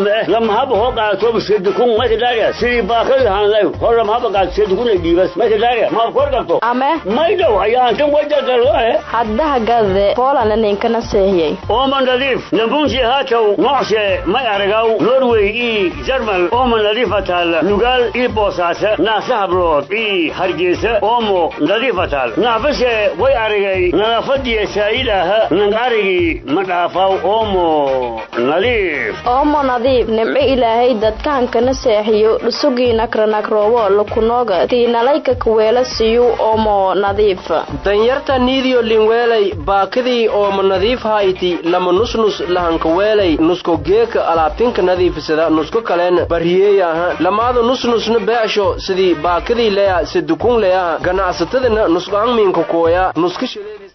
lama haba hoo qaato sedukun maydalaria sidii baakadi hanlay hor lama haba qaato sedukun ay dhiibas maydalaria ma kor qabto ame maydow ayaantan wajagaloe haddaha gade poolana ninkana seehiyey ooma nadiif nabunsi haatow nocshe may aragaw norway ii jarmal ooma nadiifa taal nugaal ii boosaase naasa hablood ii hargeysa oomo nadiifa taal naafase way aragay nadaafadiya saa'ilaaha nang arigii ma dhaafaw oomo nadiif oomo nadiif nimco ilaahay dadkahankana seexiyo dhusugii nakranakroowo lukunooga tiinalayka kaweela siyu oomo nadiif danyarta niidiyo linweelay baakidii ooma nadiif hayti lama nusnus lahankaweelay nusko geeka alaabtinka nadiifisada nusko kaleen bariyeeyaha lamaada nusnusna beesho sidii baakidii leya sidukun leyaha ganacsatadana nusqaangmiinka kooya nuska shaleedis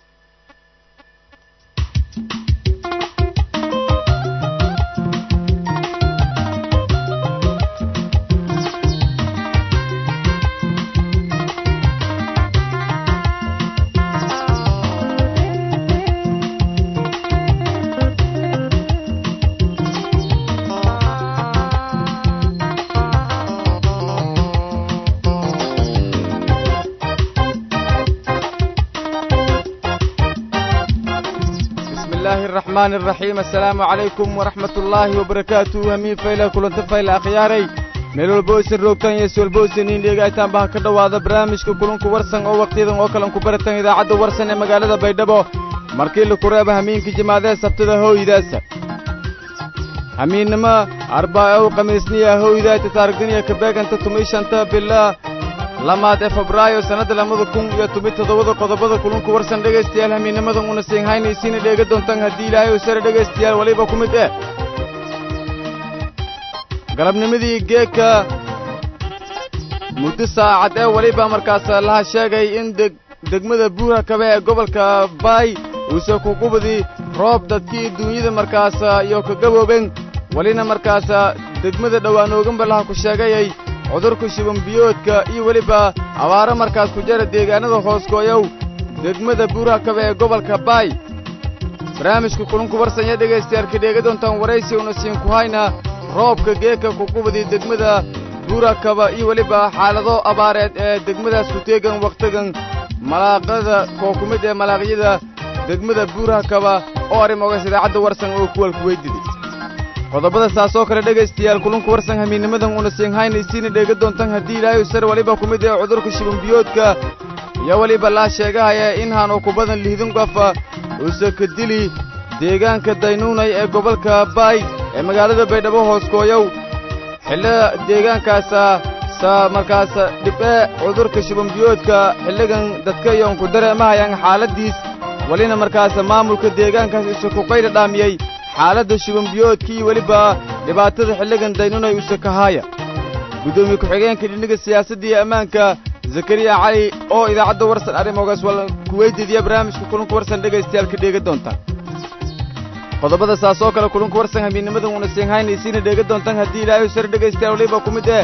الرحمن الرحيم السلام عليكم ورحمة الله وبركاته همين فايلة كلنت فايلة أخياري meelwal boosin roogtan iyo suwalboosin in dhegaytaan baan ka dhowaada barnaamijka kulunku warsan oo wakhtiyadan oo kalan ku baratan idaacadda warsan ee magaalada baydhabo markii laku reeba hamiinkii jimaadee sabtada hooydaasa hamiinnimo arbaacow khamiisniya hooydaata taarigdaniya kabeeganta tumishanta bila lamaad ee febraayo sannadda lamada kun iyo toban toddobada qodobada kulunku warsan dhegaystayaal hamiinnimadan una siinhaynaysiina dheega doontaan haddii ilaahay u sare dhegaystayaal weliba ku mid eh galabnimadii geedka muddo saacad ee weliba markaas laha sheegay in deg degmada buura kabe ee gobolka baay uuse kuqubadii roob dadkii duunyada markaas iyo ka gabooben welina markaas degmada dhowaanooganba laha ku sheegayay cudurka shibanbiyoodka iyo weliba abaaro markaas ku jara deegaanada hooskooyow degmada buuraha kabe ee gobolka baay barnaamijka kulunku warsanya dhegaystayaal ka dheega doontaan waraysi una siin ku hayna roobka geeka kuqubadii degmada buurakaba iyo weliba xaalado abaareed ee degmadaas ku teegan wakhtigan malaaqada koo ku mid ee malaaqyada degmada buurakaba oo arrimogaas idaacadda warsan oo kuwalku weydiday qodobada saasoo kale dhegaystayaal kulunku warsan hamiinnimadan una siinhaynaysiina dheega doontaan haddii ilaahay sar weliba ku mid ee cudurka shibanbiyoodka iyo weliba laa sheegahaya in haanu ku badan lihdin qofa uuse ka dili deegaanka daynuunay ee gobolka baay ee magaalada baydhabo hooskooyow xillada deegaankaasa sa markaas dhib'e cudurka shibanbiyoodka xilligan dadka iyoon ku dareemahayaan xaaladdiis welina markaas maamulka deegaankaas use ku qayla dhaamiyey xaaladda shibanbiyoodka iyo weliba dhibaatada xilligan daynunay use kahaaya guddoomiye ku-xigeenka dhiniga siyaasadda iyo ammaanka zakariya cali oo idaacadda warsan arrimogaas wal kuweydiidiya barnaamijka kulunka warsan dhegaystayaal ka dheega doontaan qodobada saas oo kale kulunka warsan hamiinnimadan una siinhaynaysiina dheega doontaan haddii ilaahay sare dhegaystayaal weliba ku mid eh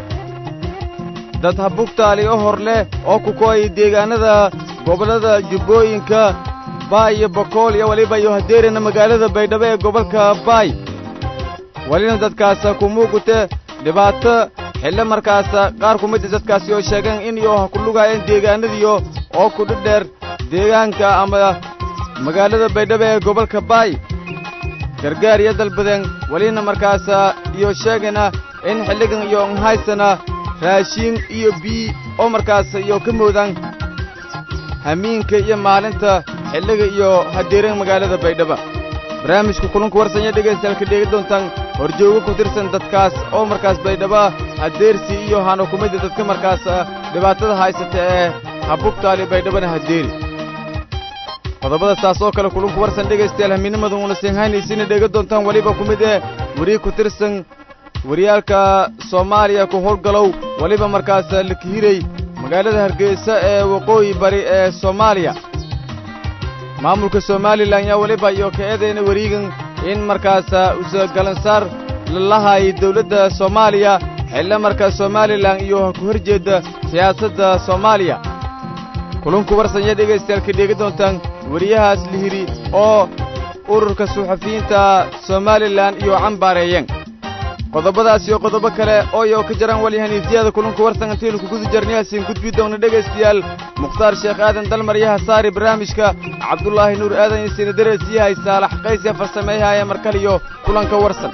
dad habugtaali oo hor leh oo ku ko'ay deegaanada gobollada jubbooyinka baay iyo bokool iyo weliba iyo hadeerina magaalada baydhabo ee gobolka baay welina dadkaas ku muuqute dhibaato xillo markaas qaar ku mida dadkaasi oo sheegeen in iyo ha ku lugaayeen deegaanadiyo oo ku dhidheer deegaanka ama magaalada baydhabo ee gobolka baay gargaar iyo dalbadeen welina markaas iyo sheegayna in xilligan iyo nhaysana raashiin iyo bii oo markaas iyo ka moodaan hamiinka iyo maalinta xilliga iyo hadeeran magaalada baydhaba barnaamijka kulunka warsanya dhegaystayaal ka dheegi doontaan horjoogo ku tirsan dadkaas oo markaas baydhaba hadeersi iyo hano ku mida dadka markaas dhibaatada haysata ee habugtaali baydhabana hadeeri qodobada saas oo kale kulunku warsan dhegaystayaal hamiinimadan una siinhaynaysiina dheega doontaan weliba ku mid ee weriye ku tirsan wariyaalka soomaaliya ku howlgalow weliba markaas lakihiray magaalada hargeysa ee waqooyi bari ee soomaaliya maamulka somalilan yaa weliba iyo ka eedayna weriigan in markaas use galansaar lalahay dawladda soomaaliya xillo markaas somalilan iyo ha ku hor jeedda siyaasadda soomaaliya kulunku warsanya dhegaystayaal ka dheegi doontaan weriyahaas lihiri oo ururka suxufiyiinta somalilan iyo cambaareeyeen qodobadaas iyo qodobo kale ooyo ka jaran walyahaniisiyada kulanku warsan intaynu kuguda jarniyaasin gudbi doona dhegaystayaal mukhtaar sheekh aadan dalmar iyo hasaari barnaamijka cabdulaahi nuur aadan iyo sinaderees yahay saalax qaysya farsameeyahaaya markal iyo kulanka warsan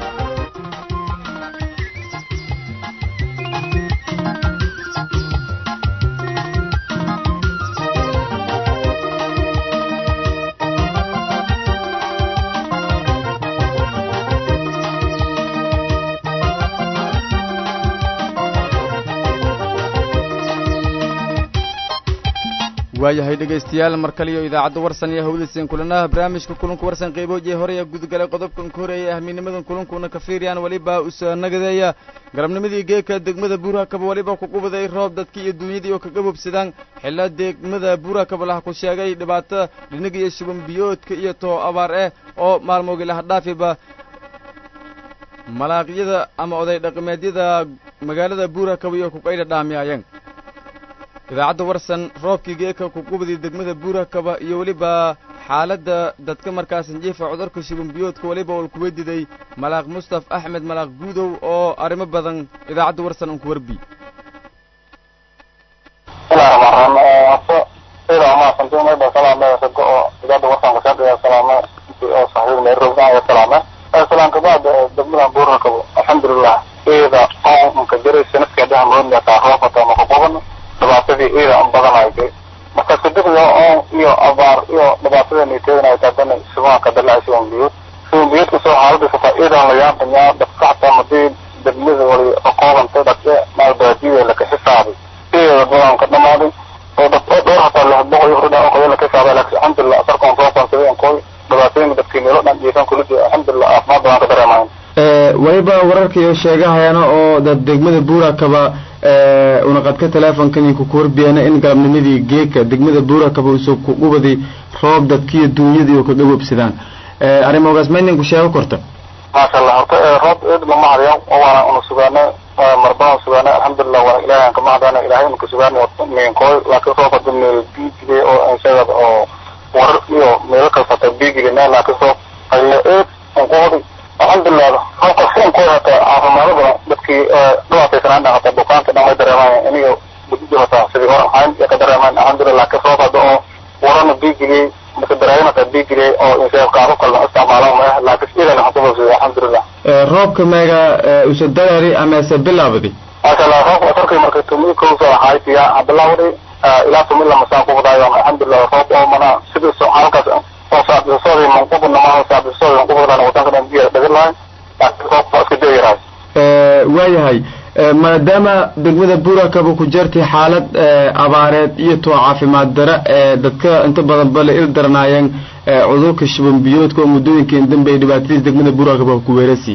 waayahay dhegaystayaal mar kaliyo idaacadda warsan iyo hawdaysan kulanaha barnaamijka kulanku warsan qayboojiye horey gudgalay qodobkan ka horeeyay ahmiinimadan kulankuna ka fiiriyaan weliba usa nagadeeya galabnimadii geeka degmada buurakaba weliba ku qubaday roob dadkii iyo duunyadii oo kaga bobsadaan xilla degmada buurakaba laha ku sheegay dhibaato dhinig iyo shuban biyoodka iyo too abaar eh oo maalmoogi laha dhaafiba malaaqyada ama oday dhaqameedyada magaalada buurakaba iyo kuqaydha dhaamiyaayeen idaacadda warsan roobkii geeka kuqubadii degmada buurakaba iyo weliba xaaladda dadka markaasan jiifa cudurka shuban biyoodka weliba ol kuwa diday malaaq mustaf axmed malaaq guudow oo arrimo badan idaacadda warsan un ku warbi alxamdulilah iyada onka jiray sanadkeedaha moodnataa roobata maka qubano dhibaatadii iyada an badanaysay marka sadexda oon iyo abaar iyo dhibaatada niteedanaysa haddana sibaanka dalaa siban biyuud siban biyuud kasoo xaaladii sataa iyadan la yaantanyaa dadka xataa madii degmada wali aqoobantay dadka maalbaadiyada laka xisaabay iyada badan ka dhamaaday oo dad oo dhowr hataa lix boqol iyo hordhaan qoyo laka xisaabay laakiin alxamdulilah asarkan soo konsaday koy dhibaatooyinka dadkii meelo dhan jiifan kulidi alxamdulilah caafimaad badan ka dareemayan weliba wararka iyo sheegahayaana oo dad degmada buurakaba unaqadka teleefonkan ku warbiyana in galabnimadii geeka degmada buurakaba usoo kuqubadi roob dadkiiyo duunyadii oo kaga websadaan arrimogaas ma idinku sheego korta maasha allah horta roob eed lama hadayo waana una sugaana marbana sugaana alxamdulilah waana ilahay aan kama hadana ilahay unka sugaana minkooy laakiin roob hada meel biigide oo insagad oo warar iyo meelo kalfata biigide meel laakiin roob ayo eed unkuhodi alxamdulilah roobka filankooy hata caafimaado badan dadkii dhibaataysanaan dhan hata bukaanka dhan way dareemaan iniga gudidi hata sidii hore ahayn ka dareemaan alxamdulilah laakiin roob hada oo warana biigidiyey mase daraayin hata biigidiyey oo insagad qaabo kalna isticmaalaan ma ah laakiin idan waxaan kubogsaday alxamdulilah roobka meega usa dareeri amase bilaabadi maasha allah roobka afarkii markay tumi kowsa ahaytiya bilaawday ilaa tumi lamasaan kubadaayo alxamdulilah roob oo mana sidii halkaas oo saabisasooday manqubna maaha saabisasooday manqubadaan wadanka dhan biyo dhagan lahay laakiin roobka iska deeyarahay waayahay maadaama degmada buurakaba ku jirtay xaalad abaareed iyo too caafimaad dara ee dadka inta badan bale il daranaayeen cudurka shuban biyoodka oo muddooyinkan dambe ay dhibaatadiis degmada buurakaba ku weerasi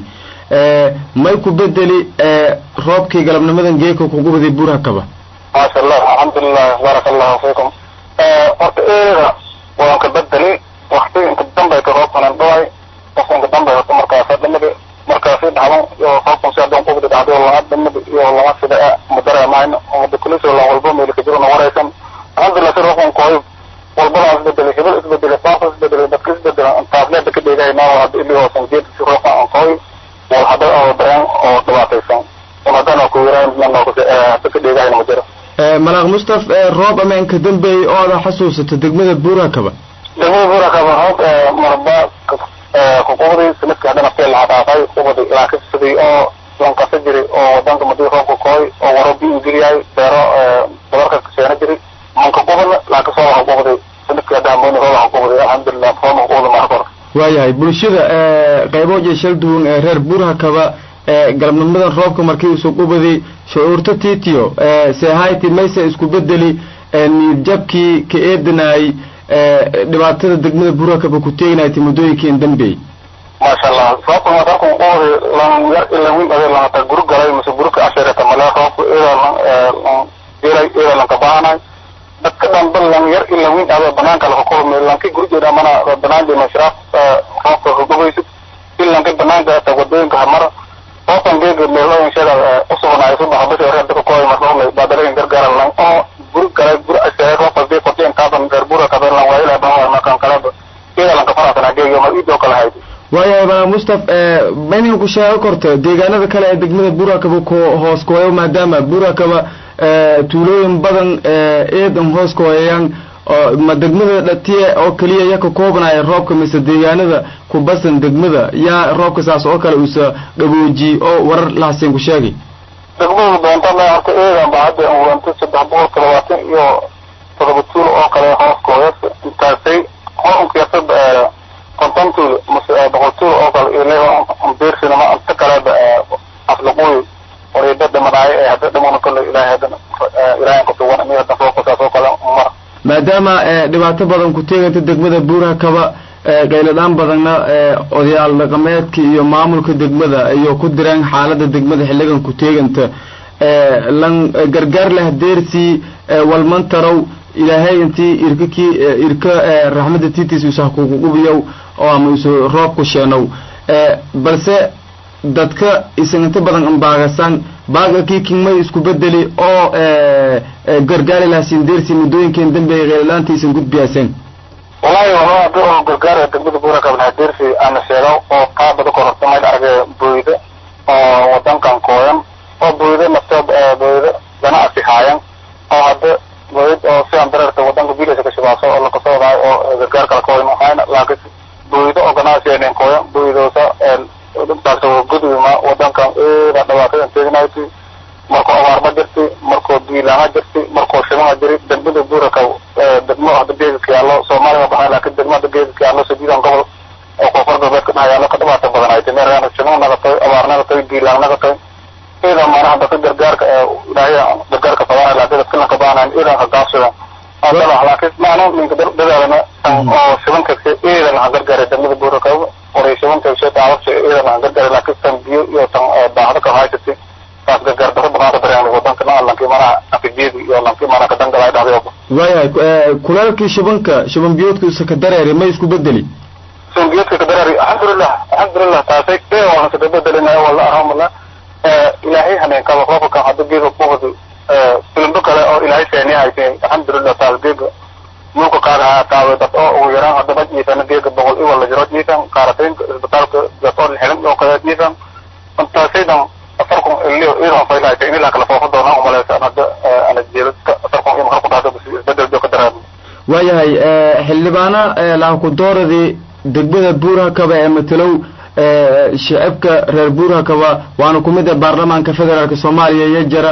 may ku bedeli roobkii galabnimadan geeka kugubaday buurakaba maasha allah alxamdulilah baaraka allahu fiikum horta eeda waan ka bedeli wakti inka dambayka roobkanan dhaway qof inka dambay horta markaasa dhamadi markaasi dhacdan iyo roobkan si hadan qubdi dhacday oo lama dhamadi iyo lama sida ma dareemayno umada kuliso lan walba meelka jiro na waraysan alxamdulilah si roobkan kooy walbana isbedeli hibil isbedeli saasa isbedeli dadka isbedela taasleeda ka dheegahayna hadda ili hoosan geed si roobkan aan kooy wal hada oo dareen oo dhibaataysan un haddana ku yaraan hada ka dheegahayna ma jiro malaaq mustaf roob ama inka dambeeyey oo ada xasuusato degmada buurakaba degmada buurakaba roob marba kuqubdi sanadkii haddana feel laha dhaafay qubadi laakiin sidii oo lankasa jiri oo wadanka madii roobka kooy oo waro bi ingeliyahay beero dabarka keena jiri manka qubadna laakiin soo laha qubdi sanadkii haddana mooni roob laha qubdi alxamdulilah roob laha qubdi maha kor waayahay bulshada qaybood shal duwan ee reer buurakaba galabnimadan roobka markii usoo qubaday shucuurta titiyo sehayti mayse isku bedeli niidjabkii ka eedanaay dhibaatada degmada buurakaba ku teegnayta muddooyinkan dambeey maasha allah roobka madarku qubadi lan yar ila wiin ade lahata guru galay mase guruka asharata male roobka ida ilay ida lanka bahanay dadka dhan ba lan yar ila wiin ade banaanka laka kulmi lanki gurigeeda mana banaan jena shiraaf roobka kagubaysid ilanka banaanka ata wadooyinka hamara roobkan geega meelooyinshada usugnaay subax bisha reer dadka kooy marnoolay baadalayin gargaaran lan oo guri galay guri asharay roobka dee kordhi intaasan reer buura kabe lan waayila ban markan kaleba ida lanka faraasana geega ma iidoo kala haydi waayahay malaaq mustaf maynan ku sheego korto deegaanada kale ee degmada buurakaba ku hoos kooyo maadaama buurakaba tuulooyin badan eedan hoos kooyayaan ma degmada dhatiye oo keliya ya ka koobanaya roobka mise deegaanada ku basan degmada yaa roobka saas oo kale uusa qaboojiye oo warar lahaseen ku sheegay degmada doonta horta eedan ba hadda uwanta saddex boqol toddobaatan iyo todoba tuul oo kale hoos kooyas intaasay horunkiyasa konton tuul mase boqol tuul oo kale ile beersinama inta kaleba aflaquy wariida dhimanaayo ee hadda dhimana kole ilaahay haddana ilaahay kutuwan ini hadda fookasaas oo kale mar maadaama dhibaato badan ku teeganta degmada buuraha kaba qayladhaan badanna odayaal dhaqameedka iyo maamulka degmada iyo ku direen xaalada degmada xilligan ku teeganta lan gargaar leh deersii walmantarow ilaahay intii irkakii irka raxmada tiitiis usah kugu qubiyow oo ama isu roob ku sheenow balse dadka isan inta badan ambaagasan baaga kii kingmay isku bedeli oo gargaari lahasiin deersii muddooyinkeen dambeeya qayladhaanta isan gudbiyaaseen wallahi wala hada oo gargaara degmada buura kabna deersi ana sheego oo qaabada kororta mayd arge boyda oo wadankan kooyan oo boyda naftood boyda ganacsi haayan oo hadda boyd oo sidan dareerta wadanka biilasa ka shibaaso oo lakasoodaay oo gargaar kala kooyan ahayn laakiin boyda oo ganacsi enen kooyan boydoosa intaas gudwima wadankan eeda dhibaatada teegnayti markoo abaarma jirti markoo biilaama jirti markoo shibama jiri degmada buuraka degmo hadda geedadka yaallo soomaaliya baxaa laakiin degmo hadda geedadka yaallo sadiidan gobol oo koonfur galbeedka dhaha yaallo ka dhibaata badan ay tahay meerana shibama nagatay abaar nagatay biilaan nagatay iidan maanaha dadka gargaarka ilaahay gargaarka fadaana laakiin dadka lanka baanayn iidan ka gaabsada adala laakiin maana ninka dadaalana oo shibanka iidan ha gargaaray degmada buuraka waray shibanka sheeta awabsha iidan ha gargaaray laakiin tan biyo iyo tan baahda ka haysatay taas gargaar daro badan dareen wadanka na lankii mana afijiyadi iyo lankii mana ka dangalay dhahday waayahay kulaalkii shibanka shiban biyoodkiisa ka dareeri ma isku bedeli shiban biyoodka ka dareeri alxamdulilah alxamdulilah taasay ee waana ka bedelinayo wala arhamala ilaahay haneen kaba roobka hadda geega kuwadi filimbo kale oo ilaahay seeni haysay alxamdulilah taas geega mulka qaada taaway dad oo ugu yaraan haddaba jiifana geega boqol iwa la jiro jiifan qaarateynka isbitaalka gasool xilim oo kale jiifan intaasaydan afarkun ilio iidan faylaaytay in ilaa kala foofo doonaan umalaysa hadda ana jeedadka afarkun iyo maxal ku dhahdo isbedel joo ka daraan waayahay xildhibaana laakudooradii degmada buuraha kaba ee matelow shacabka reer buuraha kaba waana ku mid ah baarlamaanka federaalk soomaaliya iyo jara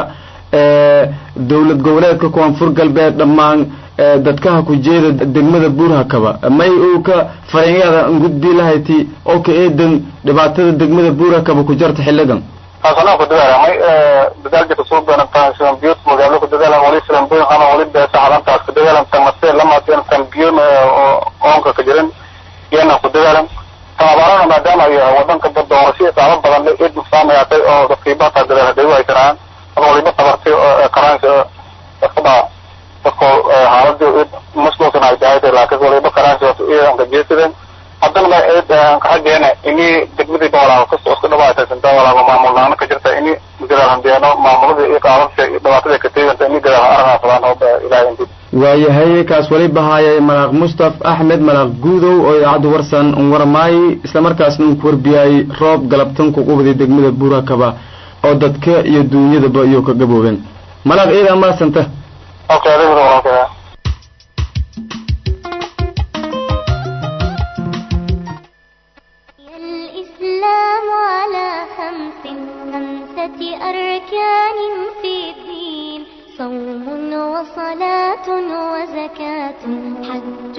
dowlad goboleedka koonfur galbeed dhammaan dadkaha ku jeeda degmada buuraha kaba may uu ka fariinyaada gudbi lahayti oo ka eedan dhibaatada degmada buuraha kaba ku jarta xilligan taasana ku dadaalamay dadaal jirta soo doonantaan sidan biyo magaalo ku dadaalan wali sidan boyn ama wali beesa calantaas ku dadaalan tan mase lamaadeen tan biyo oonka ka jirin iyana ku dadaalan tan abaarana maadaama ay wadanka doorasho saaba badan le eed nuqsaamayaatay oo dadkiibata dadaal haday u haysanaan ama waliba tabartay karaansi dadkaba dadko xaaladii masluusan ay tahay laakiin waliba karaansi iyadan ka jeesadeen haddana ma eed kaxageena ini degmadii bawalaaba kasta isku dhawaataysan bawalaaba maamulnaana ka jirta ini gadaal handeeno maamuladii iyo qaababsha iyo dhibaatada ka teeganta ini gadaal aragaa fadaan oo ilaahay inti waayahay kaas wali bahaayay malaaq mustaf axmed malaaq guudow oo idaacadda warsan un warmaayay islamarkaasna un ku warbiyayay roob galabtan ku qubday degmada buurakaba oo dadka iyo duunyadaba iyo ka gaboobeen malaaq ciidan maasanta okay adiga walaalkaa الإسلام على خمس خمسة أركان في الدين صوم وصلاة وزكاة حج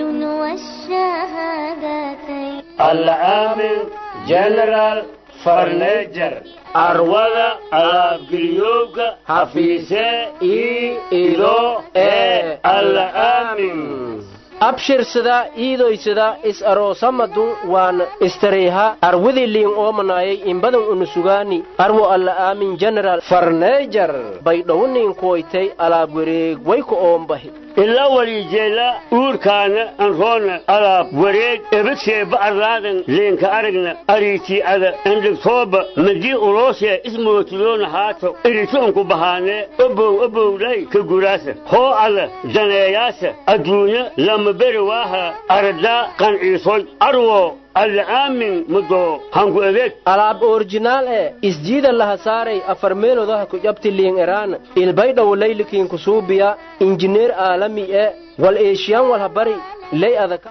والشهادتين العامل جنرال فرنيجر arwada alaabgeliyowga hafiise ii ido ee al'aamin abshirsada iidoysada is aroosamadun waan istareyha arwidiliin oomanayay imbadan unusugaani arwo alla aamin general farneejar baydhowniin kuwaytay alaab wareeg wayku oombahi ila walijeela uurkaana anroona alaab wareeg ebadseeba arlaadan leenka aragna ariitii'ada andhegtooba madii uloosee ismootiloona haato iritoonku bahaanee obow obowlay ka guraasa hoo ada daneeyaasa adduunya lama beri waaha aradaa qanciisoy arwo alla aamin mudo hanku adeeg alaab orjinaal e isjiida laha saaray afar meelodaha ku jabti liin eraan ilbaydhow laylikiin kusuubiya injineer aalami e wal eeshiyaan walha bari ley adaka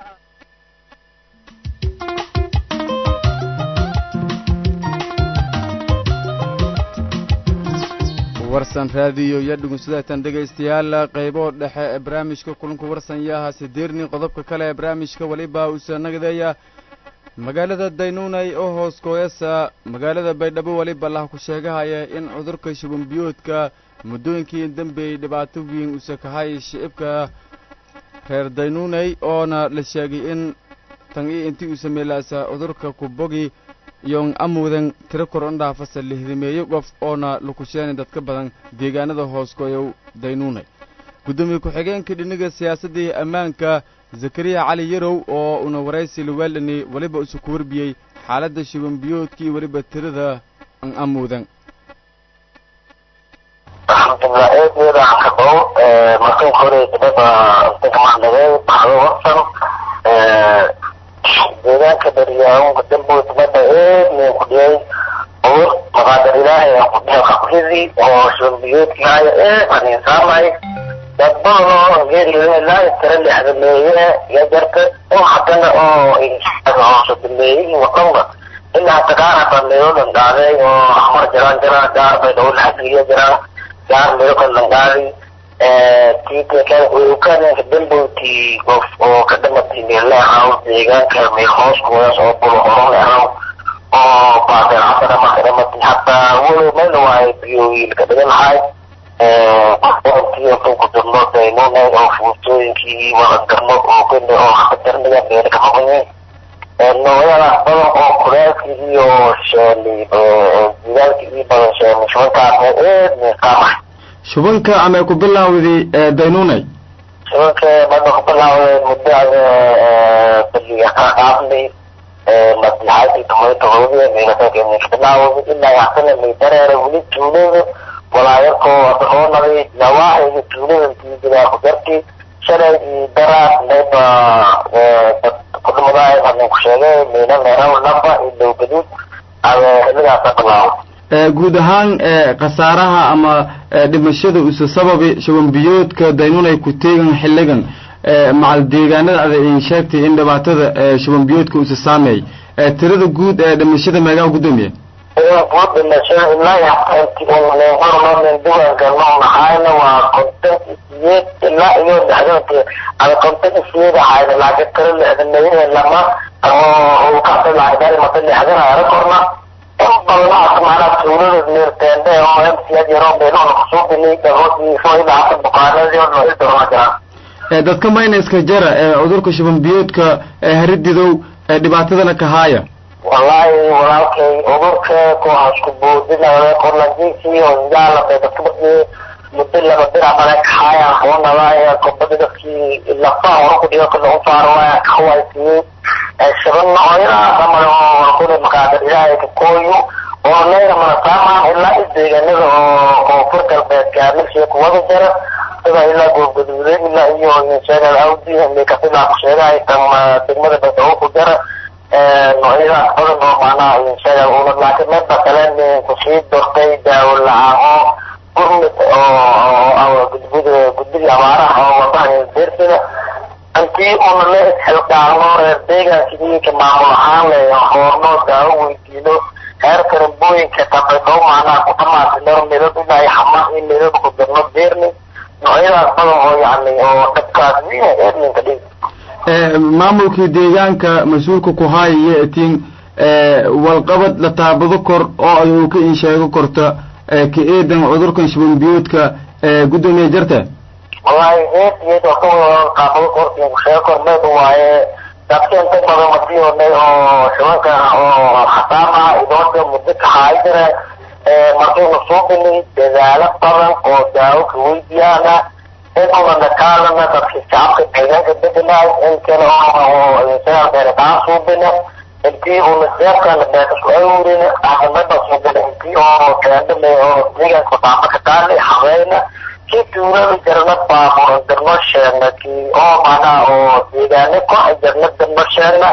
warsan raadiyo iyo dhugunsadatan dhegaystayaal qaybo dhexe ee barnaamijka kulanku warsan yaha sideerni qodobka kale ee barnaamijka weliba uusa nagadeeya magaalada daynuunay oo hoos kooyasa magaalada baydhabo weliba lah ku sheegahaya in cudurka shubanbiyoodka muddooyinkii dambeeyey dhibaato weyn usa kahay shicibka reer daynuunay oona la sheegay in tan iyo intii uu sameelaasa cudurka kubogi iyon amuudan tiro kor ondhaafasa lihdameeyo qof oona lakusheeni dadka badan deegaanada hooskooyow daynuunay guddoomiye ku-xigeenka dhiniga siyaasaddii ammaanka zakariya cali yarow oo una waraysi lugaaldhani weliba isu ku warbiyey xaaladda shubanbiyoodka iyo weliba tirada an amuudan alxamdulilah eedeeda aan ka dhow markan hore gabadha degmacnagay baxdo warsan deegaanka daryaawunka dambood mada eed min ku dhiyay ur maqaadar ilaahay aan ku dhiyay qabridii oo shubanbiyoodkaayo eed aan insaamay dad badan oo geeriyoilaa tira lexdameeye iyo jarta oo haddana oo hoose dameeyey wadanba ilaa hata gaar hata meelodan dhaaday oo xamar jiraan jiraan gaar bay dhawo laxageliya jiraan gaar meelo kale langaaday tikanka dambowti qof oo ka dhamatay meelahaw deegaanka meel hooskoodaas oo bulo horon lehaw oo baadeen hadana marka dhamatay hataa walow meel waayo biyowiil ka dhigan lahay ku dirno daynunay oo fuutooyinkii wadagarno oo kene oo hadarniga meel ka maqanyi noocyadaas badan oo kuleelkii iyo sheeli jidaalkii iyo badan sheeli shubankaasna eed miiqaamay shubanka amay ku bilaawday daynuunay shubanka mada ku bilaawday muddo baliga ka dhaafnay maslaxaadii tumayta hoobiya meelasaaka ka bilaawday ilaa yaxsana may dareera weli tuulada walaayarkoo adahoonaday nawaaxiga tuulada tiijidaa ku jarti shalay iyo daraas mayba kudhumadaay hadin ku sheegay meela meeraw laba iyo dhow gaduud xilligaasa bilaawday guud ahaan khasaaraha ama dhimashada usa sababi shubanbiyoodka daynuunay ku teegan xilligan macal deegaanada ada in sheegtay in dhibaatada shubanbiyoodka usa saameey tirada guud ee dhimashada meegaa gudoomiye guud dhimashada ilaa yaxtaanti hormarin duwanka noo naxayna waa konton isiyeed ilaa iyo dhexdood ada konton isiyeed ahayna laakiin tiro lixdameeye lama oo kasa lacagdaari mata lixdan ara korna balnaas macnaa tuulada meerteende oo mcad yaroo meeloona kusuubini dhagoodiisoila hata bukaanadii oo noo idorma jiraan dadka mayneska jara ee cudurka shubanbiyoodka harididow dhibaatadana ka haaya wallaahi walaalkay cudurka kuwaasku boodinaya korlanjiisii oo yaalabay dadka markii muddo laba bira male kaxaaya hoonadaaya kobada dadkii lafaha hore ku dhigo kala u faarwaaya kawaysiyey shaban nooyadaas amale oo kuna makaadar ilaahay ka kooyo oo leena mana saamaan ilaa i deegaanada oo koonfur galbeedka milkiga kuwada jara sida ilaa goobgaduude ilaa iyo insheegal awdi mikafilaa ku sheegahay tan degmada badhawo ku jara noocyadaas badan oo macnaha insheegal una laakiin meedba kale kusii dortay daawo la-aan oo gurmid oo gudgud guddiga abaaraha oo wadaha beersida intii una la isxilqaano reer deegaankidiinka maamul ahaan le hoorno daawo weydiino heer karambooyinka tabedo macnaha ku dhamaatay meelood ilaa xamaa iyo meelood ku dirno beerni noocyadaas badan oo yani oo dadkaas wiina eedninka dhig maamulkii deegaanka mas-uulka ku haayaya etiin walqabad la taabado kor oo ay uu ka insheego korta ka eedan cudurkan shubanbiyoodka guddoomiye jarte wallahi eed iyad oo ka wada qaabado korta kusheego kor meed waaye dadka inta badan madiyoonay oo shubanka oo khasaama idooda muddo ka haay jira markaynu suubinay dadaalo badan oo daawo ka weydiyaana inuna nakaalana dadka shacabka deegaanka bedelaay in kale oo insaga beeritaan suubina intii una deebkana beekasku awrina caasimada suubina intii oo keendhame oo deegaanka baaba ka taali habeyna kii tuulada jarna baaburan darno sheegna kii oo macnaha oo deegaane ko jarna darno sheegna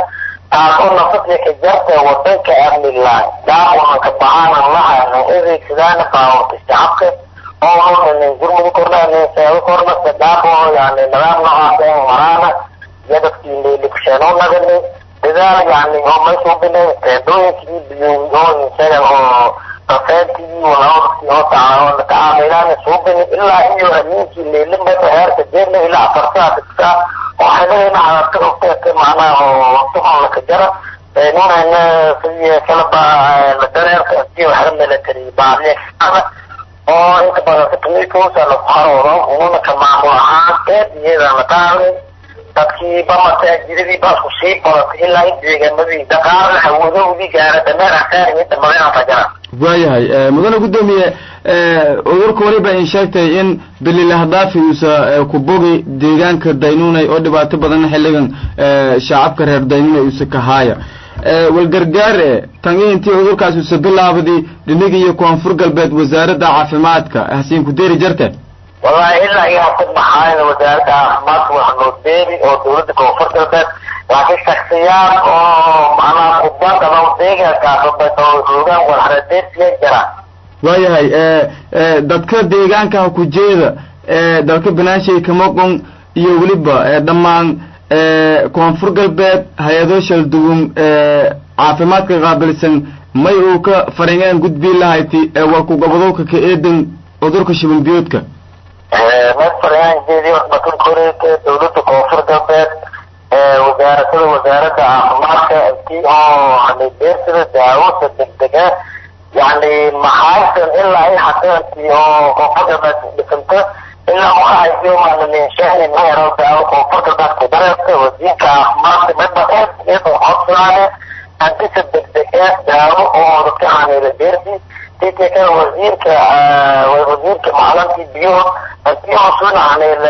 taasoo nafadka ka jarta wadanka amnilaan daawahan ka baxaana lahayna adeegsadaan baawarka shacabka oo hodanin gurmudi kornaanin seebo kornasa daabo yani nidaam noocaas en maraana iyo dadkii leelikusheeno nagani dadaal yani oo meesha ubine teedooyinkii biyooyin isaga oo kafeentii walaadkii oo tacaawon tacaamilaan suubini ilaa iyo amiinkii leelimada heerka jeerna ilaa afartaa dhigtaa oo xidhayna cadaadka ogteeka macnaha oo waqtigoon laka jara nunayna sidii kalaba la dareerka intii waxla military baadiyakana oo inta badan katamiikuusa laku haroodo ununa ka maamul ahaan eed iyada la qaaday dadkii ba masaajidadii baasku sii badatay ilaa in deegaanadii dhaqaalaha hawadowdii gaara dameer asaariyo dhamadeen fajara waayahay mudane guddoomiye cudurka weliba in sheegtay in daliilahadaafi uusa ku bogi deegaanka daynunay oo dhibaato badan xilligan shacabka reer daynunay uusa ka haaya walgargaar e tan iyo intii cudurkaas uusa bilaabday dhiniga iyo koonfur galbeed wasaaradda caafimaadka hasiin ku deeri jarte wallahi ilaa iyo hasa maxaayna wasaaradda caafimaadka waxa noo deeri oo dawladda koonfur galbeed laakiin shaksiyaad oo macnaha kubadaba deegaankaas oo joogaan walxaradeersiya jiraan waayahay dadka deegaanka ha ku jeeda dalka banaanshay kamoqon iyo weliba dhammaan koonfur galbeed hay-ado shaldugun caafimaadka qaabilsan may uu ka faringeen gudbii lahayti walku gobodowka ka eedan cudurka shibin biyoodka may faringaanjeedii batun koreeka dawladda koonfur galbeed wasaaradada wasaaradda caafimaadka intii oo hanibeersida daawada degdega yani maxaysan ilaa ay hadeantii oo koonfur galbeed dhisanta ilaa waxaayo maalinshaani mayaro daawo koonfur galbeed ku dareerta wasiirka caafimaadka midba eed iyadoo codsanaane antisa degdega daawo oo dadka haniila beersi intii kale wasiirka wasiirka macalintii biyo intii hoosuna haniil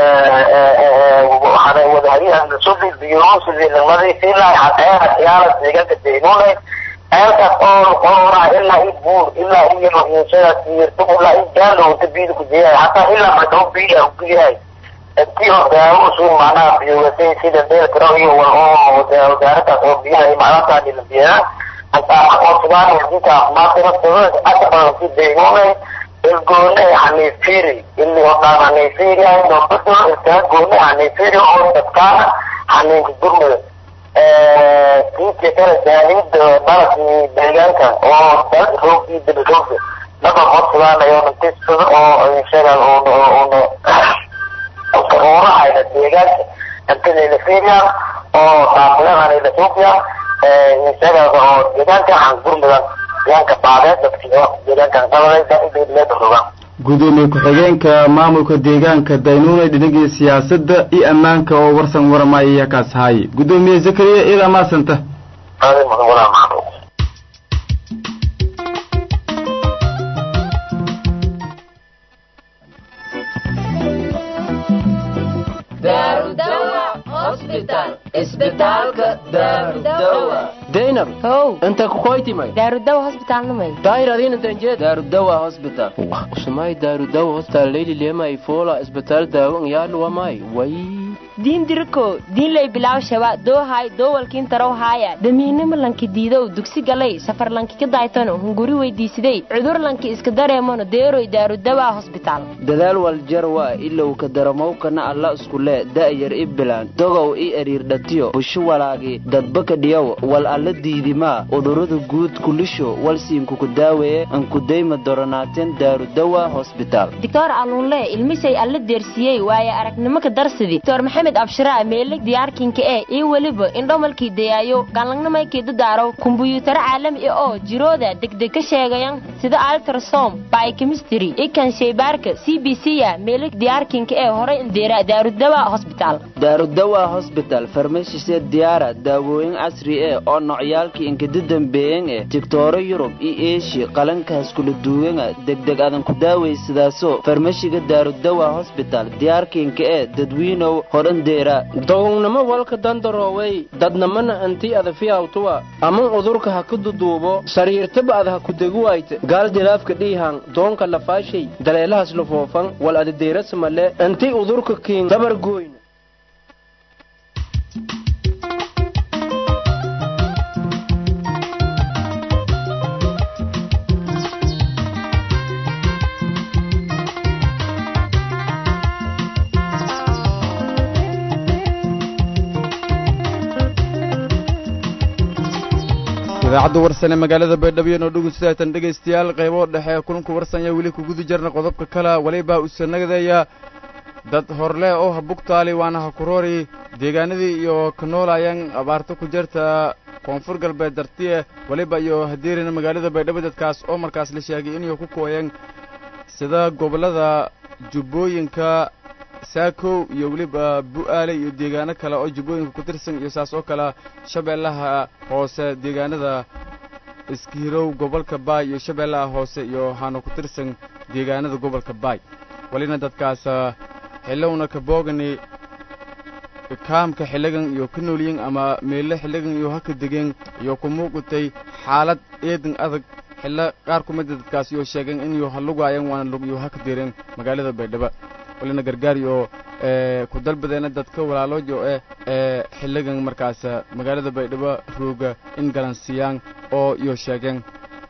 wadahariyaha biyosidii lamadiisi ilaa hadeena yaala deegaanka deynunay eelkaas oo qorora ilaa i buur ilaa iyo inshadas yirtu ilaa i gaalo inta biyada ku jeeyahay hataa ilaa madhow biya uguyahay intii oo daawo usuun macnaha biyogasay sida deel tiro iyo wal oo wasaaradaas oo biyaha macnaha la biyaa aqoonsadaan wasiirka caafimaadka naftooda aka badan si deynunay ilgoone hanifiri ili oo dhaan hanifiri ayno bado ilkaa goone hanifiri oo dadkaana haninka gurmada kiiska kale jaahida dalkii deegaanka oo dal roogii dabaroogda laba codsadaanayo intisada oo sheegaan una uurahayna deegaanka intadayna fiiriyaan oo taakulehanayna suuqiyaan sheegaan oo deegaanka han gurmudan deegaanka baadeed dadkii oo deegaankan qabaday daaideedleeda rogaan gudoomiye ku-xigeenka maamulka deegaanka daynuunay dhinigii siyaasadda iyo ammaanka oo warsan waramaya ayaa kaas haaye gudoomiye zakariya iyadaa maasanta adi mudan walaa maxamed daynab how inta kukoytimay daarudawa hosbitaalnamay daayir adiin intanjee daarudawa hospital usumay daarudawa hospital leyli lemay fola isbitaal daawan yaaluwamay way diin diriko diinlay bilaaw shaba doohay doowalkiin tarow haaya damiinimo lanki diidow dugsi galay safar lanki ka daaytano hunguri weydiisiday cudur lanki iska dareemano deeroy daarudawa hosbitaal dadaal waljarwa ilow ka daramowkana alla iskule da'yar i bilaan dogow i eriirdhatiyo busho walaagi dadbaka dhiyow wal alla diidimaa udurada guud kulisho walsiinkuku daaweeye ankudayma doronaateen daarudawa hosbitaal doctor alluunle ilmisay alla deersiyey waaye aragnimo ka darsidi doctor maxamed abshiraa meelig diyaarkinka ee iyo weliba indhomalkii dayaayo galangnamaykii dadaaro kumbuyuutaro caalami ah oo jirooda degdeg ka sheegayan sida altrasom biochemistry ikan sheybaarka c b c ya meelig diyaarkinka ee horay indeera daarudawa hosbitaal daarudawa hosbital farmashisee diyaara daawooyin casri eh oo nocyaalkii inkada dambeeyan eh tigtooro yurub iyo eeshiya qalankaas kula duwanga degdeg adan ku daawaysadaaso farmashiga daarudawa hosbital diyaarkiinka ee dadwiinow horandeera dogownimo walka dandaroowey dadnamana anti adafiyawtuwa aman udurka ha ku duduubo sariirtaba ad ha ku deguwayte gaal dilaafka dhiihan doonka lafaashay daleelahas lafoofan wal adadeerasamale anti udurka kiin dabar gooyn idaacadda warsan ee magaalada baydhabo noo dhegeystaatan dhegaystayaal qaybo dhexe kulanku warsanya weli kuguda jirna qodobka kale welibaa usanagdaya dad horle oo ha bugtaali waana ha kuroori deegaanadii iyo ka noolayan abaarto ku jirta koonfur galbeed dartiye weliba iyo hadeerina magaalada baydhabo dadkaas oo markaas la sheegay inay ku kooyan sida gobollada jubbooyinka saakow iyo weliba bu'aale iyo deegaano kale oo jubbooyinka ku tirsan iyo saas oo kale shabeellaha hoose deegaanada iskihirow gobolka baay iyo shabeellaha hoose iyo haana ku tirsan deegaanada gobolka baay welina dadkaas xillowna ka boogani kaamka xilligan iyo ka noolyin ama meelle xilligan iyo haka degen iyo ku muuqatay xaalad eedan adag xillo qaar ku mida dadkaas iyo sheegeen in iyo halugaayan waana lug iyo haka direen magaalada baydhabo welina gargaar iyo ku dalbadeena dadka walaaloojo eh ee xilligan markaas magaalada baydhabo rooga in galansiyaan oo iyo sheegeen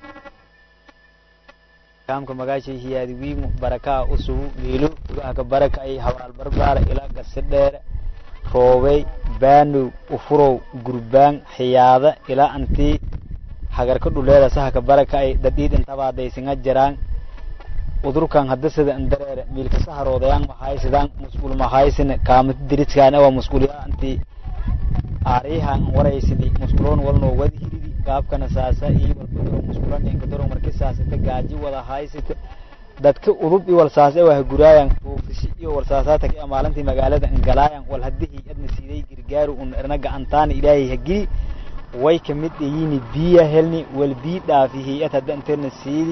kaamka magaashay hiyaadi wiimu barakaa usugu miilo gudahaka baraka ay habaal barbaara ilaa gasidheere roobey baanow ufurow gurbaan xiyaada ilaa antii hagarka dhuleeda sahaka baraka ay dadhiid intabaadaysinga jiraan udurkan hadda sida indareere miilka saharoodayaan mahaysidaan mus'uul mahaysine kaamati diriskaan awa mus'uulyaa antii aariyahan waraysini mus'uloon walnoo wada hiridi gaabkana saasa iyo walbadoro mus'uulaninka doro marki saasita gaaji wada haysita dadka udub iyo walsaase waha guraayan buufishi iyo walsaasaataka ee maalintii magaalada ingalaayan wal haddihii adna siiday girgaaru un erna gacantaana ilaahay hagili way kamid ayini biya helni wal bii dhaafi hay-ad hadda interna siidi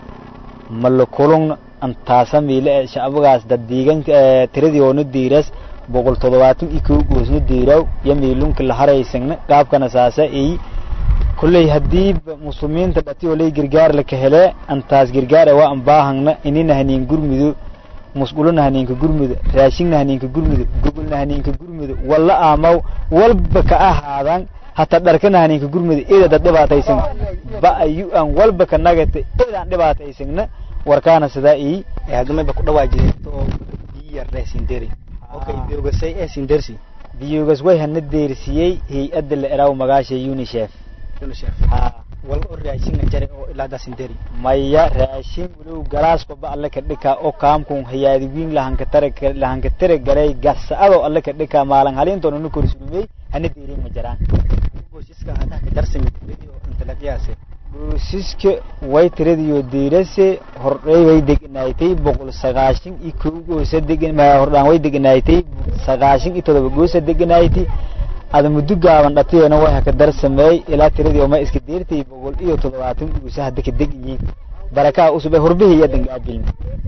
malakulungna antaasa miile ee shacbagaas dad deeganka tiradii oona diiras boqol toddobaatan iyo kow goosna diiraw iyo miilunka la haraysagna gaabkana saasa eyi kolley haddii muslimiinta dhati olay gargaar laka hele antaas gargaar waa an baahangna inina haniin gurmido musqulona haniinka gurmido raashingna haniinka gurmido gogolna haniinka gurmido walla aamaw walba ka ahaadan hata dharkana haniinka gurmido eeda dad dhibaataysan ba ayu aan walba ka nagata eedaan dhibaataysagna warkaana sidaa ii hadamaba ku dhawaa jirto oo biyar reesinderi okay biogasay ee sindersi biyogas way hana deersiyey hay-adda la eraaw magaasha unicef ha walba oo raashin jare oo ilaa da sinderi maya raashin walow galaasko ba alle ka dhika oo kaamkun hayaadi wiin lahanka tare lahanka tare garay gasado alle ka dhika maalan halintoon unu korsulmey hana deerin ma jiraan goosiska hadaa ka darsami video intalaqyaase goosiska way tiradiyo diirase hordhay way deganaaytay boqol sagaashan iyo kow goosa degan hordhaan way deganaaytay sagaashan iyo todoba goosa deganaaytay ada muddo gaaban dhatiyeena way haka darsameey ilaa tiradii oma iska deertay boqol iyo toddobaatan goosa hadda ka deg yihiin barakaa usub ee horbihii iyo dangaabiln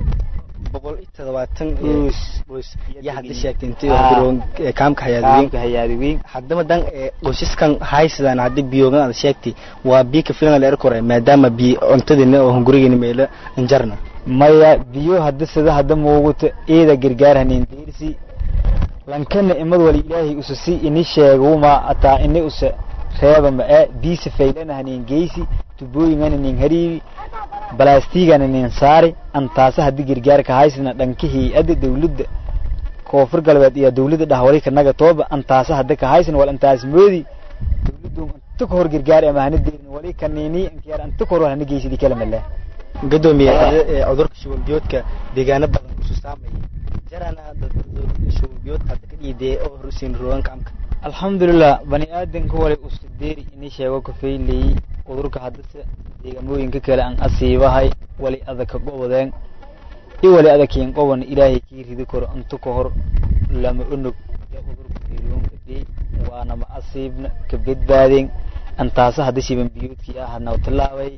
boqol iyo toddobaatan goos yaa hadda sheegtay intii kaamka hayaadiweyn hayaadiweyn haddaba dan qoysaskan haysidaan haddii biyogan aad sheegtay waa biyo ka filan la erkore maadaama biyo cuntadina oo gurigeena meelo injarna maya biyo hadda sida hadda muuguta eeda gargaar hanin deersi lankana imad wali ilaahay usa si ini sheeguma ataa ini usa reeba ma ee biisa faylana hanin geysi tubooyingana nin hariibi balaastigana nin saari antaasa haddii gargaarka haysina dhanka hay-adda dawladda koonfur galbeed iyo dawladda dhahwali kanaga tooba antaasa hadda ka haysina wal antaas moodi dawladdu inta ka hor gargaar ama hana deerin wali kanini inkiyaar inta ka hor hana geysidi kala male gadoomiye cudurka shuban biyoodka deegaano badan kusu saamaya jarana shuban biyoodka hadda ka dhiidee oo horsiin rogan kaamka alxamdulilah bani aadanka wali usta deeri ini sheego ka faylayey cudurka haddase deegaamooyinka kale aan asiibahay wali adaka gobodeen i wali adakiin qoban ilaahay kii ridi karo inta ka hor lama onog ee cudurka geeloonka dhey waana ma asiibna ka badbaadeen antaasa hadda shiban biyoodkii ah naw tilaabay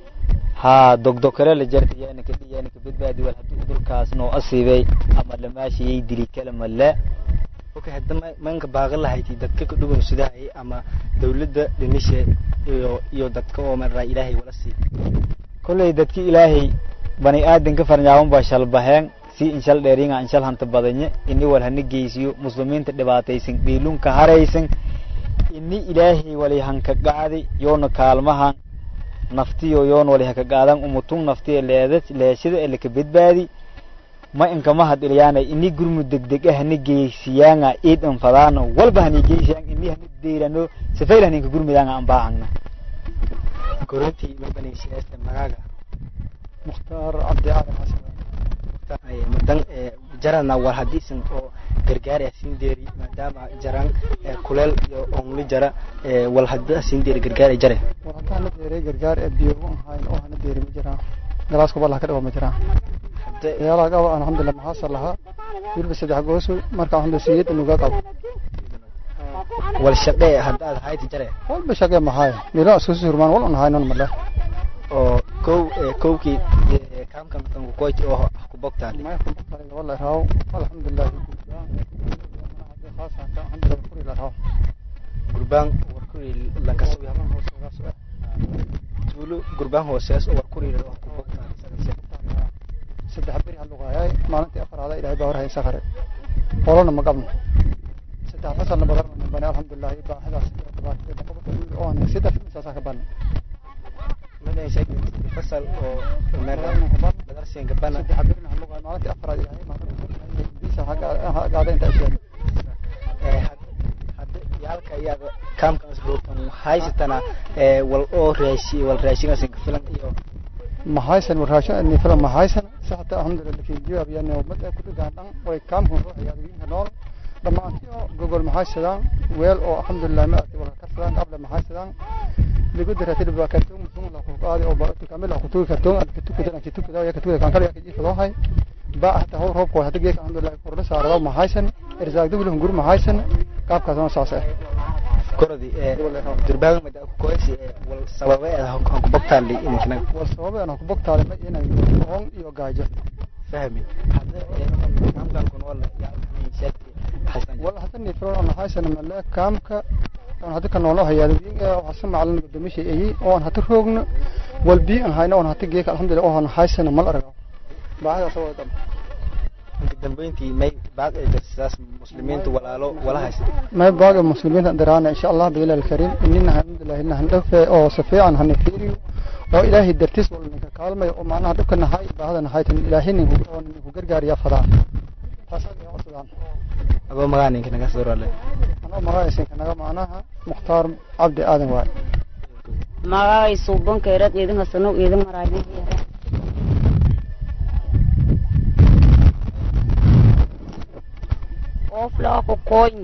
haa dogdokare la jarta yaana ka dhiyaana ka badbaadi wal haddii cudurkaas noo asiibay ama lamaashiyay dili kale male okay hadda manka baaqan lahayti dadka ka dhugan sidahay ama dawladda dhimishe iyo iyo dadka oo maraa ilaahay wala sii kolley dadki ilaahay bani aadanka farnyaaban baa shalbaheen si inshal dheeringa inshal hanta badanye ini wal hana geysiyo muslimiinta dhibaataysan dhiilunka haraysan ini ilaahay wali hanka qacdi yoona kaalmahan naftiyo yoon wali haka qaadan umutun naftiyo leeda leeshada ee laka badbaadi ma inkama hadilyaana ini gurmud degdeg ah hana geysiyaanga iid infadaano walba hana geysiyaan ini hana deyrano safayl haninka gurmudaanga aan baahangna korintii maybani siyaasta magaaga mukhtaar cabdi cali xasan madan jarana war hadiisan oo gargaar ah siin deeri maadaama jaran kuleel iyo onli jara wal hadda siin deeri gargaar jare war hadda hana deeray gargaar ee biyo u ahayn oo hana deeri ma jiraan galaaska balaha ka dhawa ma jiraan yaala qaba alxamdulilah maxaasar lahaa weliba saddex goosu marka alxamdulilah siyada nuga qabo wal shaqee haddaad hayti jare walba shaqee maxaaya meelaha isku surmaan wal un haynon male oo kow kowkii kaamkan tan ku koyti oo ku bogtaan ma ku bogtaan wala raaw alxamdulilah gurbaan warkuri lankas tuulo gurbaan hoosees oo warkuri oo ku bogtaan saddex beri haluqaayay maalintii afaraada ilaahay baa warhay sakare qolona ma qabno saddex fasalna badarna bani alxamdulilah baaxidaas oo saddex misaasaa ka bana fasal oo badarsiin gabana saddex berina haluqaay maalintii afaraad ilaahay hagaada inta isheen yaalka iyaga kaamkaas roogtan haysatana wal oo raashi wal raashinkaas ka filan iyo mahaysan warhaasho ni filan mahaysan saxta alxamdulilah lakin jawaab yani ummad ay ku dhigaan dhan way kaamkan ruuxa yaadwiinka nool dhammaantii oo gogol mahaysadaan weel oo alxamdulilah ma arti wala karsadaan qable mahaysadaan ligu diratid baa kartoon musun la ku qaadi oo baa kamil ku tuugi kartoon ad ku tuukada ku tuukada ya ku tuukada kan kale ka jiifado hay baa hata hor roobko hada geek alxamdulilah kordha saarada mahaysan irsaaq dawlahun gur mahaysan qaabkaas oo saas ah korodi durbaan mada ku koysi wal sababe aan ku bogtaali inkana wal sababe aan ku bogtaali ma inay oon iyo gaajo fahmi hada kaamkan kun wala ya wala hada ni furo aan haysan mala kaamka aan hada kan noolo hayaado wiinga waxa samaclan gudomishay ay oo aan hada roogno wal bi aan hayno aan hada geek alxamdulilah oo aan haysan mal arago baahida soo wada dambeyntii may baad ay jirtaas muslimiinta walaalo wala haysta may baaga muslimiinta daraana insha Allah biila alkarim inna alhamdulillah inna dhafe oo safiican han fiiriyo oo ilaahi dartis wal ninka kaalmay oo macnaha dhibkana hay baahadana haytan ilaahi nin oo nin ku gargaariya fadaa taasoo ay codsadaan adoo magaan ninka naga soo rale anoo magacaysan kanaga macnaha mukhtaar cabdi aadan waay magacay suuban keerad idin hasano idin maraayay oflaa ku koyni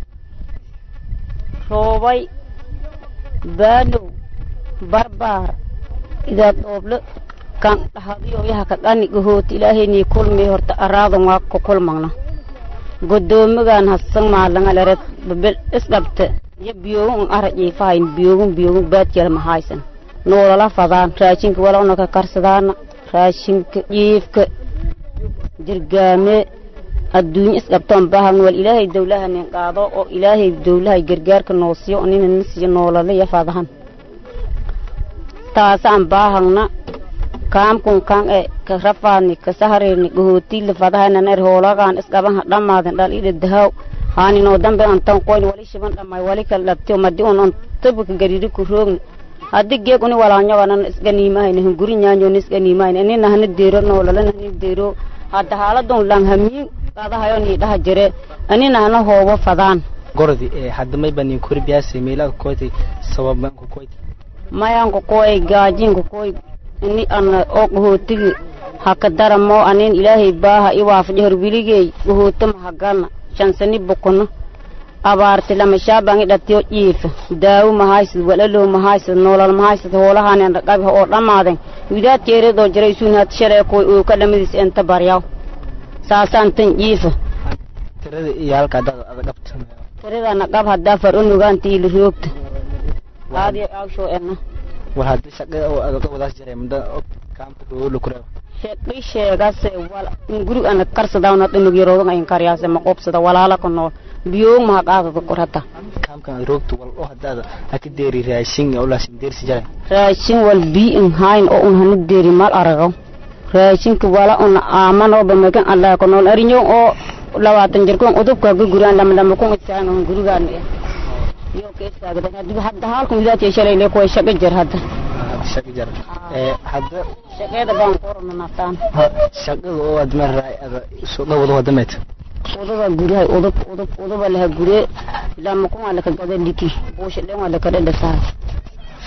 roobay baanow barbaar idaad dhooble kan dhahadiyo yaha ka dhani gahooti ilaahayni kulmi horta araadan waa ku kulmagna godoomigan hasan maalangaleret babel isdhabte iyo biyoogun ara jiifahayn biyoogun biyoogun baadjala mahaysan noolala fadaan raashinka wala una ka karsadaana raashinka jiifka jirgaame adduunye isdhabtoon baahan wal ilaahay dawlaha nin qaado oo ilaahay dawlahay gargaarka noo siiyo nina na siiyo noolala iyo fadahan taasaan baahagna kaamkun kan e ka rafaadni ka sahareerni gahootila fadahanan er hoolagaan isqaban ha dhammaaden dhal ida dahaw haaninoo dambe antan qoyn wali shiban dhammay wali kala dhabtiyo madi un on tabika gariri ku roogni haddi geeg uni walaanyoganan isganiimahayna hunguri nyaanyoni isganiimahayna inina hana deero noolalana hani deero hadda haaladun lang hamiin qadahayo ni dhaha jire anina hana hoobo fadaan gorodi hadda may bani kori biyaase meelaha koyti sababan ku koyti mayan ku koy gaajin ku koy ini ana oo gahootigi haka daramo anin ilaahay baaha iwaafajo horwiligey gahoota mahagana shansani bukono abaarti lama shaabangi dhatiyo jiifa daawo mahaysad walalow mahaysad noolal mahaysad hoolahanen raqabi oo dhammaaden widaad jeeradoo jiray suun had shalay koy oo ka dhamadiis enta baryaw saasaan tan jiifa tirada iyo halka dad adag qabta tiradana qab haddaa far unugaanta ili roogta aadi awsho ena war hadii shaqo oo adag wadaas jiray muddo kaamka roolo kureew shaqi sheegase wal guri ana karsadaawna dhinug yaroodan ayin karyaase ma qobsada walaala ku nool biyoog maha qaadada kurata kaamkan roogta wal oo hadaada haka deeri raashin oo laasin deersi jiray raashin wal biin hayn oo un hana deeri mal aragaw raashinka wala una aaman oo bamagan allah ku nool arinyo oo labaatan jirkoon udubka ga guraan lama lama kun isaan oo gurigaan iyo ka istaagdan hadda hadda halkan widaad yeeshalay le kuwa shaqo jir hadda shaqo jir ee hadda shaqada baan qorna naftaan shaqada oo aad maray ada soo dhawado wadameed uduba guryahay udub udub uduba laha gurye lama kun ala ka gada liki buusha dhan wala ka dhadhasaa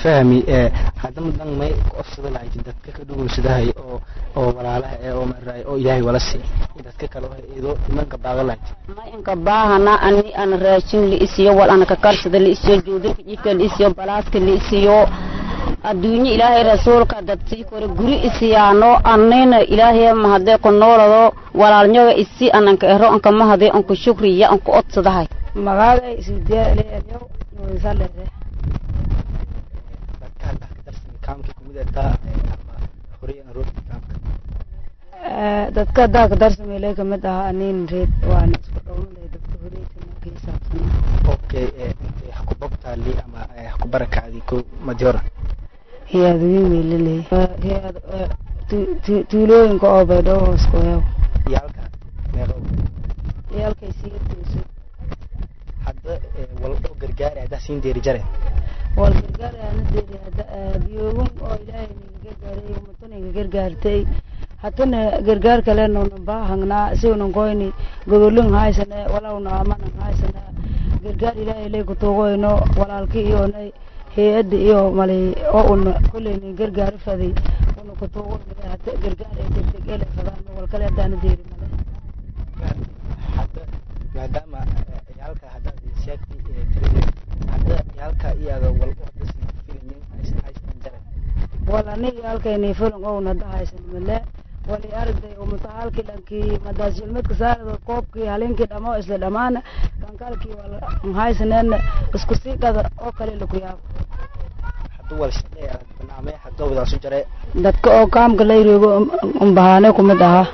fahmi ee haddama dan may ku ofsada lahayd dadka ka dhugunsadahay oo oo walaalaha ee oo maray oo ilaahay wala sii dadka kale oo ido imanka baaga lahayd inka baahana ani an raashin la isiyo wal ana ka karsada la isiyo juudinka jidka la isiyo balaaska la isiyo adduunye ilaahay rasuulka dad sii kore guri isiyaano anina ilaahay mahadee ku noolado walaalnyoga isi ananka ero anka mahadee anku shukriya anku odsadahay magaaday isdeeleelyo nuusalere dadka hadda ka darsan kaamka kumid taa ama horay aan roog kaamka dadka haddaa ka darsameelay kamid ahaa anin reed waan isku dhowrnay dadka horeytana kiisaabsana okay intay ha ku bogtaali ama ha ku barakacdi ko madiora hiyaad wiin weyleley hiyaad tuulooyinka oo baydhoo hoos ku heew yaalka meeqo yaalkay sii tuusay hadda wal oo gargaari haddaa siin deeri jare wal gargaari ana deeri hadda biyoogun oo ilaahay ninga gargaaray ummato ninga gargaartay hatana gargaar kalenoona baahangnaa isigonan koyni gogolin haysane walawna amanan haysane gargaar ilaahay lay kutuugoyno walaalki iyonay hay-adda iyo mali oo una kulleyni gargaari faday una kutuugoyno hata gargaar ee degdeg ele fadaan wal kale haddaana deeri male hadda maadaama yaalka haddaad sheegtay tirade hadda yaalka iyaga wal oo hadda sii filayin haysan jare wal ani yaalkayni filan ouna hadda haysan male wali aragday umutahaalkii dhankii madaasjilmadka saarada koobkii halinkii dhamo isla dhammaana kankaalkii wala haysaneen isku sii qada oo kale laku yaabo hadda wal shaqee barnaamij hadda wadaasu jare dadka oo kaamka la yiroogo umbahaane kumid ahaa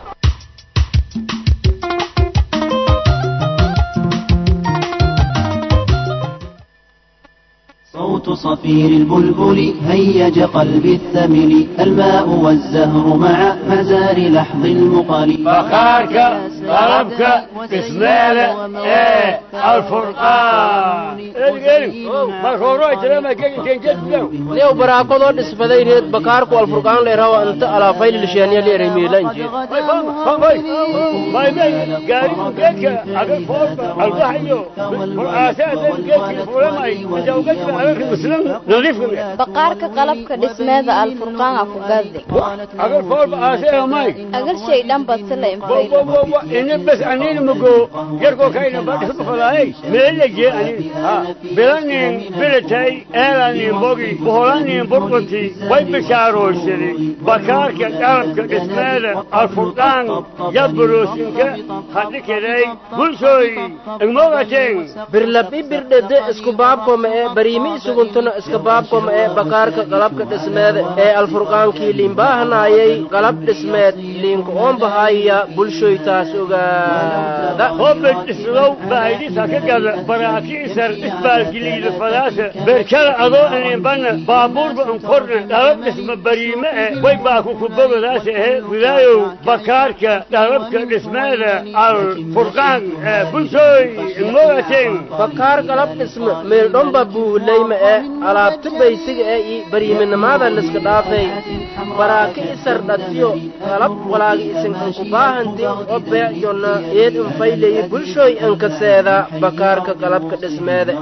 صوت صفير البلبل هيج قلبي الثمل الماء والزهر مع مزار لحظ المقل فخارك طلبك بسمالة ايه الفرقان lew baraakadoo dhisbaday reed bakaarku alfurqaan leerawa inta alaafayl lisheeniya leeremiila injeed baqaarka qalabka dhismeeda alfurqaana ku gadi agar shay dhan badsila ini bas anini mugo yarko kaina badhisu falay meelaje anini ha bilanin bilatay eelanin bogi boholanin burqoti way bishaaroysani bakaarka qalabka dhismeeda alfurqaan yabroosinka hadhikelay bulshooy igmogateen birlabi birdhede isku baabkoma ee bariimi isuguntuna iska baabkoma ee bakaarka qalabka dhismeed ee alfurqaankii liinbaahanaayay qalab dhismeed liinka oonbahaya bulshoytaas ogaada hobed islow baahidisa ka gada baraakiisar isbaalgiliida fadaasa berkada adoo ininbana baabuurba inkorna dhalab dhisma bariime e way baaku kubogadaasa ehe wilaayow bakaarka dhalabka dhismeeda alfurqaan ee bulshooy igmogateen bakaar qalab dhisme meeldhomba buulayma ee alaabta baysiga ee i bariiminimada liska dhaafay baraaki isar dhatiyo qalab walaagi isinkanku baahanti oo beecjonna eed infayleyi bulshooy inkaseeda bakaarka qalabka dhismeeda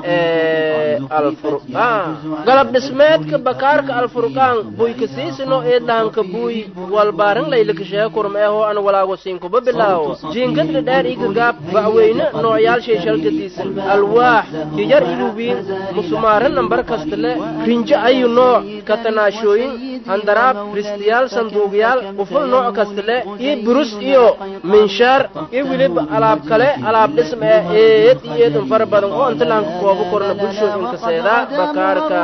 ee alfurqaan qalab dhismeedka bakaarka alfurqaan buykasiisino eedlahanka buuy walbaarin laylakashee kurmeehoo an walaago siinkuba bilaawo jiinkadka dheer igagaab ba'weyne noocyaalshay shalgadiisan alwaax yiyar iluwiin musumaarin nambar kastale rinjo ayu nooc katanaashooyin handaraab ristiyaal sanduugyaal quful nooc kastale iyo burus iyo minshaar iyo weliba alaab kale alaab dhism ee eed iyo eed fara badan oo inta lahanka koobo korna bulshooyinkaseeda bakaarka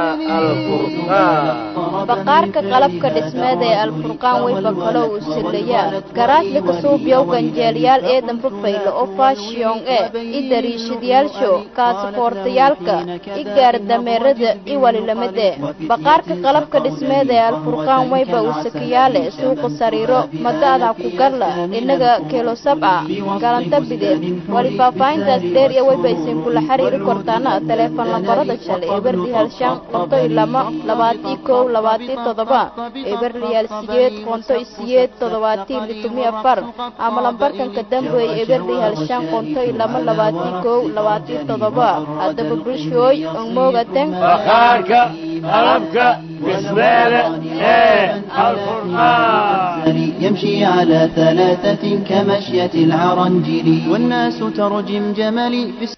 alfurqaan baqaarka qalabka dhismeed ee alfurqaan wayba kaloo uu silayaa garaadla kasuubyow ganjeelyaal eedan fafaylo oo faashiyon e i dariishadyaasho kaasifoortayaalka i gaardameerada i walilamide baqaarka qalabka dhismeed ee alfurqaan wayba uu sakiyaale suuqa sariiro mada'da ku garla inaga kelo sabca galanta bideed wali faahfaahintaas dheer iyo wayba isin kula xiriiri kortaana teleefon lambarada shalay eberli halshan qonto iyo lama labaatii kow labaatii toddoba eberliyaal siyeed qonto iyo siyeed toddobaatii litumi afar ama lambarkanka dambeey eberli halshan qonto iyo lama labaatii kow labaatii toddoba haddaba bulshooy ongmoogaten bakaarka qalabka dhismeeda ee alfurqaan يمشي على ثلاثة كمشية العرنجل والناس ترجم جملي في الس-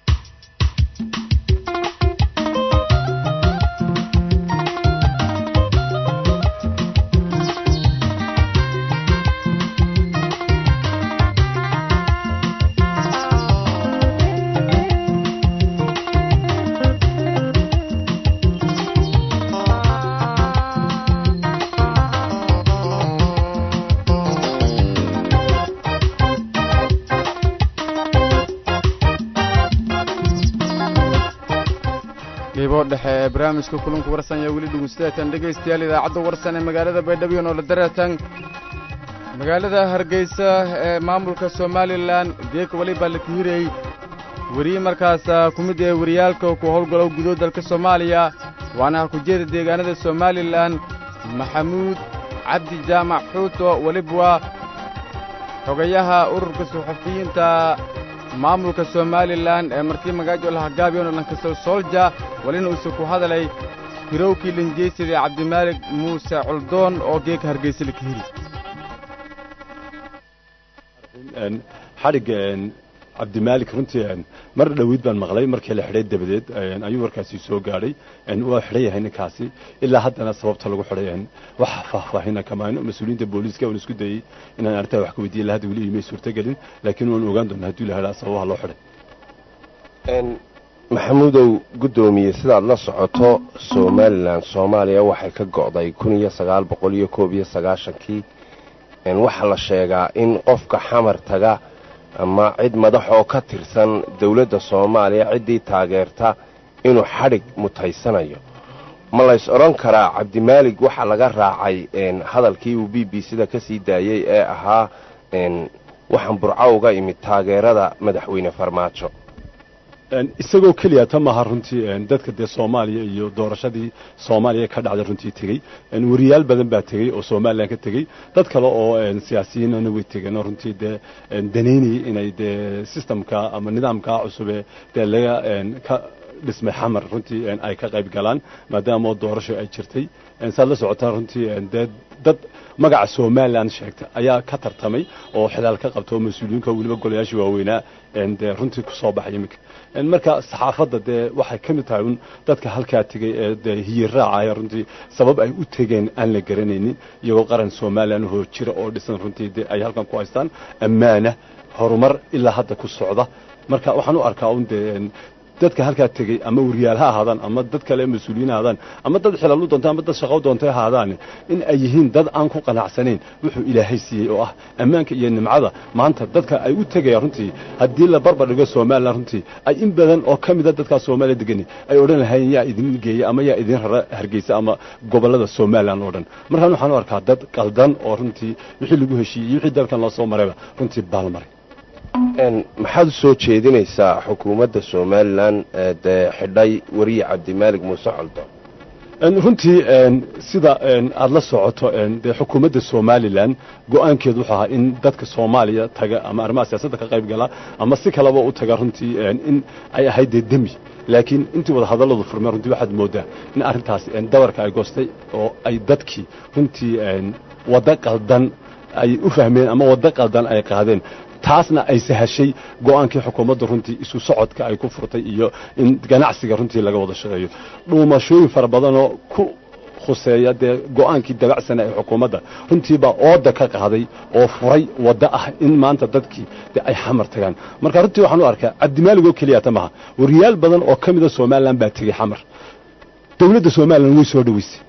qiibo dhexe ee barnaamijka kulanku warsan ayaa weli dhegeystayaatan dhegaystayaal idaacadda warsan ee magaalada baydhabo noola dareertan magaalada hargeysa ee maamulka somalilan geeka weli baa la kahirayey weriye markaas ku mid ee wariyaalka ku howlgalo gudo dalka soomaaliya waana hakujeeda deegaanada somalilan maxamuud cabdi jaamac xuuto weliba waa xogayaha ururka suxufiyiinta maamulka somalilan ee markii magaajo lahagaabiyono lankasoo soolja walina uuse ku hadalay hirowkii linjeysida cabdimaalig muuse coldoon oo geeka hargeysa la kahiri xadhigga cabdimaalik runtii mar dhoweyd baan maqlay markii la xidhay dabadeed ayuu warkaasi soo gaadhay waa xidhan yahay ninkaasi ilaa haddana sababta lagu xidhay wax faahfaahina kamaano mas-uuliyiinta booliiska waan isku dayey inaan arrintaa wax ka weydiiya ilaa hadda weli imay suurtagelin laakiin waan ogaan doonaa haddii la helaa sababaha loo xidhay maxamuudow guddoomiye sidaad la socoto somalilan soomaaliya waxay ka go'day kun iyo sagaal boqol iyo koob iyo sagaashankii waxaa la sheegaa in qofka xamar taga ama cid madax oo ka tirsan dowladda soomaaliya ciddii taageerta inuu xadhig mutaysanayo ma lays odhan karaa cabdimaalig waxaa laga raacay hadalkii uu b b sida ka sii daayey ee ahaa waxaan burco uga imid taageerada madaxweyne farmaajo isagoo keliya ta maaha runtii dadka dee soomaaliya iyo doorashadii soomaaliya ka dhacday runtii tegey wariyaal badan baa tegey oo somalilan ka tegey dad kale oo siyaasiyiinana way tegeen runtii dee danaynayay inay dee sistamka ama nidaamka cusube dee laga ka dhismay xamar runtii ay ka qayb galaan maadaama doorasho ay jirtay saad la socotaa runtii dee dad magaca somalilan sheegta ayaa ka tartamay oo xilaal ka qabta oo mas-uuliyiinka weliba golayaashii waaweynaa dee runtii ku soo baxay iminka marka saxaafadda dee waxay ka mid tahay un dadka halkaa tegey ee dee hiyiraacaya runtii sabab ay u tegeen aan la garanaynin iyagoo qaran somalilan hoo jira oo dhisan runtii dee ay halkan ku haystaan ammaana horumar ilaa hadda ku socda marka waxaan u arkaa un dee dadka halkaa tegey ama wariyaal ha ahaadaan ama dad kale mas-uuliyiin ha ahaadaan ama dad xilaal u doonta ama dad shaqo doontay ha ahaadaan in ay yihiin dad aan ku qanacsanayn wuxuu ilaahay siiyey oo ah ammaanka iyo nimcada maanta dadka ay u tegayaan runtii haddii la barbar dhigo somalilan runtii ay in badan oo ka mida dadkaa soomaaliya degani ay odhan lahayn yaa idin geeya ama yaa idin rara hargeysa ama gobollada somalilan oo dhan markaan waxaan u arkaa dad qaldan oo runtii wixii lagu heshiiyey iyo wixii dalkan loo soo marayba runtii baalmaray maxaad u soo jeedinaysaa xukuumadda somalilan ee dee xidhay weriye cabdimaalig muuse coldo runtii sida aada la socoto dee xukuumadda somalilan go-aankeedu wuxuu ahaa in dadka soomaaliya taga ama arrimaha siyaasadda ka qayb gala ama si kaleba u taga runtii in ay ahayd dee demi laakiin intii wada hadalladu furmeen runtii waxaad moodaa in arrintaas dabarka ay goostay oo ay dadkii runtii waddo qaldan ay u fahmeen ama waddo qaldan ay qaadeen taasna ay sahashay go-aankii xukuumadda runtii isu socodka ay ku furtay iyo in ganacsiga runtii laga wada shaqeeyo dhuumashooyin fara badanoo ku khuseeya dee go-aankii dabacsana ee xukuumadda runtiibaa ooda ka qaaday oo furay waddo ah in maanta dadkii de ay xamar tagaan marka runtii waxaan u arkaa cabdimaaligoo keliya ta maha wariyaal badan oo ka mida somalilan baa tegey xamar dowladda somalilan way soo dhoweysay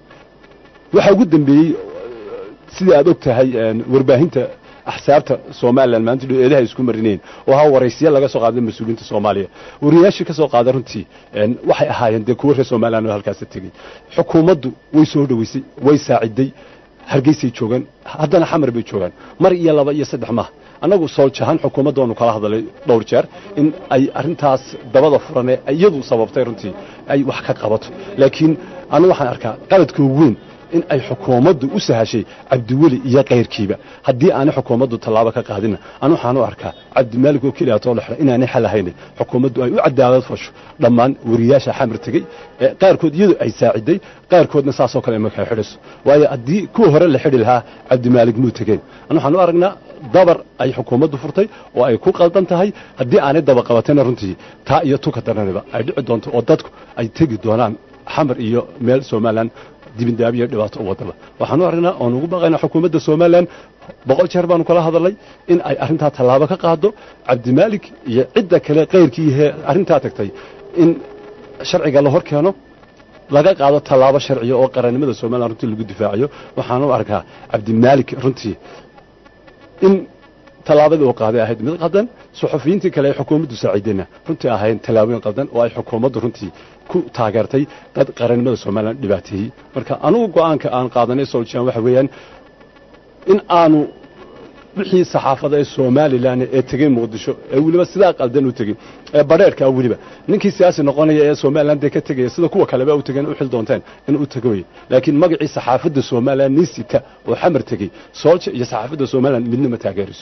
waxaa ugu dambeeyey sidii aad og tahay warbaahinta axsaabta somalilan maanta eedaha isku marineen oo ha waraysiya laga soo qaaday mas-uuliyiinta soomaaliya wariyaashii ka soo qaaday runtii waxay ahaayeen dee kuwa reer somalilan oo halkaasa tegey xukuumaddu way soo dhoweysay way saaciday hargeysay joogaan haddana xamar bay joogaan mar iyo laba iyo saddex maaha annagu sooljahaan xukuumadda waanu kala hadalay dhowr jeer in ay arrintaas dabada furanee iyadu sababtay runtii ay wax ka qabato laakiin anigu waxaan arkaa qaladka ugu weyn in ay xukuumaddu u sahashay cabdiweli iyo kayrkiiba haddii aanay xukuumaddu tallaabo ka qaadina anu waxaan u arkaa cabdimaalig oo keliya too lexra inaanay xal ahaynin xukuumaddu ay u cadaalad fasho dhammaan wariyaasha xamar tegey ee qaarkood iyadu ay saaciday qaarkoodna saasoo kale markay xidhiso waayo haddii kuwa hore la xidhi lahaa cabdimaalig muu tegeen anu waxaan u aragnaa dabar ay xukuumaddu furtay oo ay ku qaldan tahay haddii aanay daba qabatayna runtii taa iyo tuka daranaba ay dhici doonto oo dadku ay tegi doonaan xamar iyo meel somalilan dibindaabiyo dhibaato u wadaba waxaan u aragnaa oon ugu baqaynaa xukuumadda somalilan boqol jeer baanu kala hadalnay in ay arrintaa tallaabo ka qaado cabdimaalik iyo cidda kale kayrkiihee arrintaa tagtay in sharciga la hor keeno laga qaado tallaabo sharciya oo qarannimada somalilan runtii lagu difaacayo waxaan u arkaa cabdimaalik runtii in tallaabadii uu qaaday ahayd mid qaldan suxufiyiintii kale ee xukuumaddu saaciidayna runtii ahayn tallaabooyin qaldan oo ay xukuumaddu runtii ku taageertay dad qarannimada somalilan dhibaateeyey marka anugu go'aanka aan qaadanay soljan waxa weeyaan in aanu wixii saxaafada ee somalilan ee tegey muqdisho ee weliba sidaa qaldan u tegey ee badheerkaa weliba ninkii siyaasi noqonaya ee somalilan dee ka tegaya sida kuwa kaleba u tegeen u xil doonteen in u tego weye laakiin magacii saxaafadda somalilan niisita oo xamar tegey soolja iyo saxaafadda somalilan midna ma taageerayso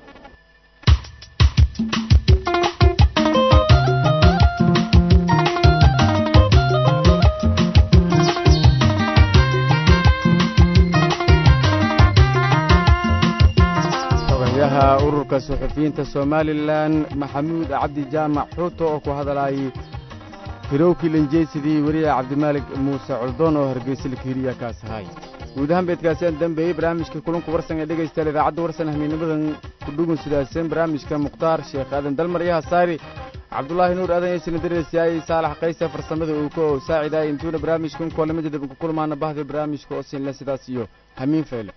xogayaha ururka suxufiyiinta somalilan maxamuud cabdi jaamac xuuto oo ku hadlayay hirowkii lanjeysidii weriya cabdimaalig muuse coldoon oo hargeysa lakihiriya kaas ahay guud ahaan beedkaaseen dambeeyey barnaamijka kulanku warsan ee dhegaystayaal idaacadda warsan ahmiinimadan kudhugun sidaaseen barnaamijka mukhtaar sheekh aadan dalmar iyo hasaari cabdulaahi nuur aadan yeesina dareersiyaayey saalax qayse farsamada uu ka oo saacidaayay intuuna barnaamijkan koolamada dib ku kulmaana bahda barnaamijka oo siinle sidaas iyo hamiin feyle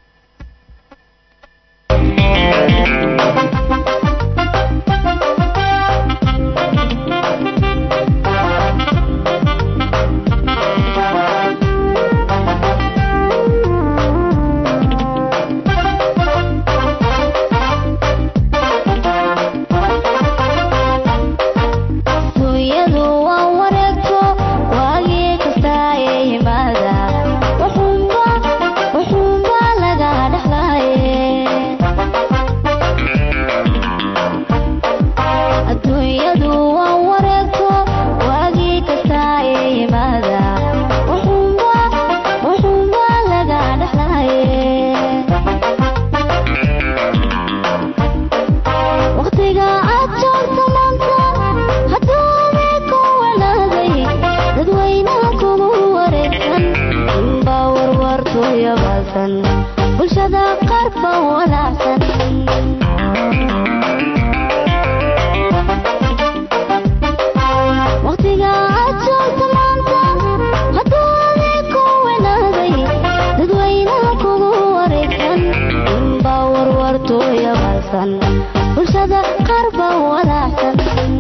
hooyadu waa wareegto waagii kasta ee yimaada wuxuunba wuxuunba laga dhexlaaye adduunyadu waa wareegto waagii kasta ee yimaada wuxuunba wuxuunba laga dhexlaaye waqtiga aad joogto maanta hadduume ku wanaaday dadweynaha kugu wareegsan inba warwartooyo baasan bulshada qaar ba walaacsan waqtiga aad joogto maanta hadduume ku wanaaday dadweynaha kugu wareegsan inba warwartooyo baasan bulshada qaar ba walaacsan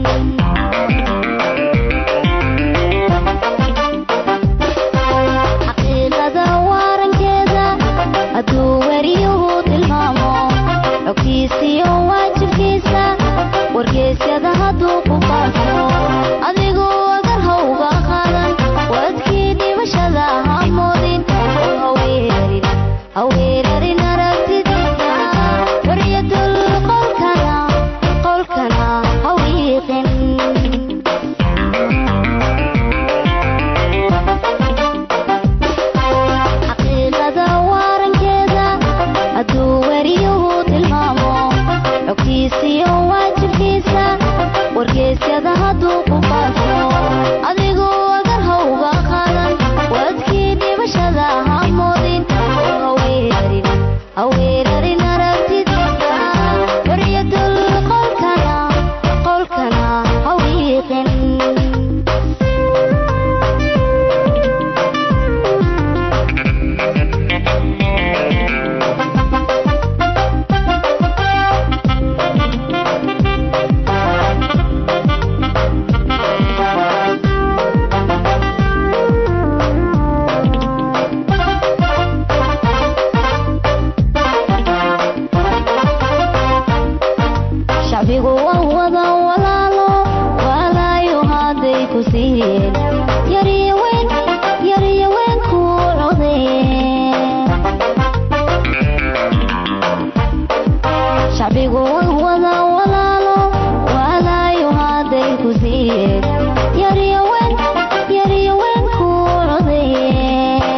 xaqiiqada waarankeeda hadduu weriyuhu tilmaamo xogtiisiyo waajibkiisa wargeysyada hadduu ku faafo adigu agar hawga qaadan wadkii dhimashada ha moodin oo haweerarin haweerarin aragtidiisa xoriyadul qolkana qolkana hawiiqin xaqiiqada waarankeeda hadduu weriyuhu tilmaamo xogtiisiyo waajibkiisa wargeysyada hadduu ku faafo adigu agar hawga qaadan wadkii dhimashada ha moodin oo haweerarin haweerarin aragtidiisa xoriyadul qolkana qolkana hawiiqin adigoo wada walaalo walaayo hadday ku siiyeen yaryawen yaryawen ku codayeen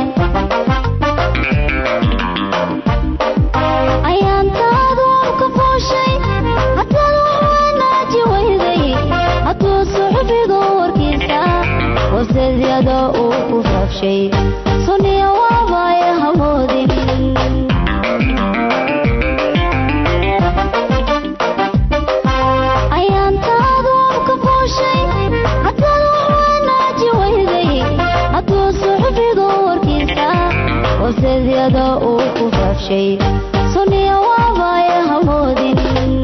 ayaantaadu ka fooshay hataad wanaaji weyday hadduu suxufigu warkiisa waseedyada uu ku faafshay suniya waabaya hamoodin ayaantaadu ka fooshay hataad wanaaji weyday hadduu suxufigu warkiisa waseedyada uu ku faafshay suniya waabaya hamoodin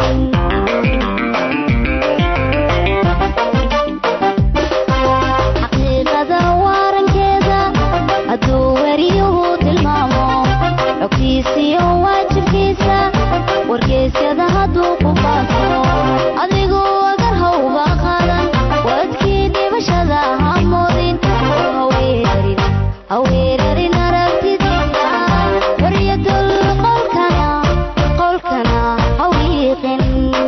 xaqiiqada waarankeeda hadduu weriyuhu tilmaamo xogtiisiyo waajibkiisa wargeysyada hadduu ku faafo adigu agar hawba qaadan wadkii dhibashada hamoodin haweerarin haweerarin aragtidiisa waryadul qolkana qolkana hawiiqin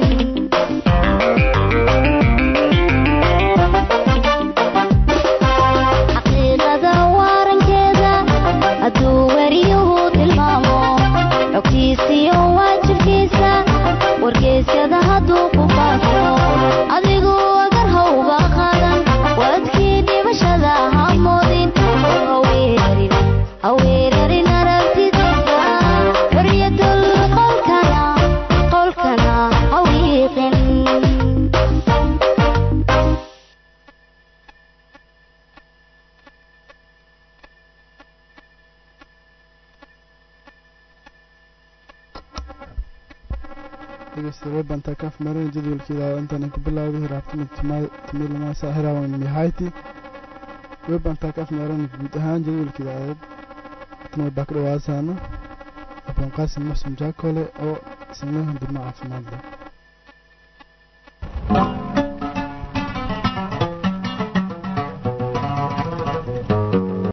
xaqiiqada waarankeeda hadduu weriyuhu tilmaamo xogtiisiyo waajibkiisa wargeysyada hadduu ku faafo adigu agar hawba qaadan wadkii dhibashada hamoodin haweerarin haweerarin aragtidiisa waryadul qolkana qolkana hawiiqin dhegeystayaal banta kaaf marin jadwalkeeda intaan ku bilaawday hiraabtama timilama saahirawan mihayti webanta kaaf marin guud ahaan jadwalkeeda aad tan baa ka dhawaasaana abaan qaasim maxsum jaakole oo sameehan dibna caafimaad leh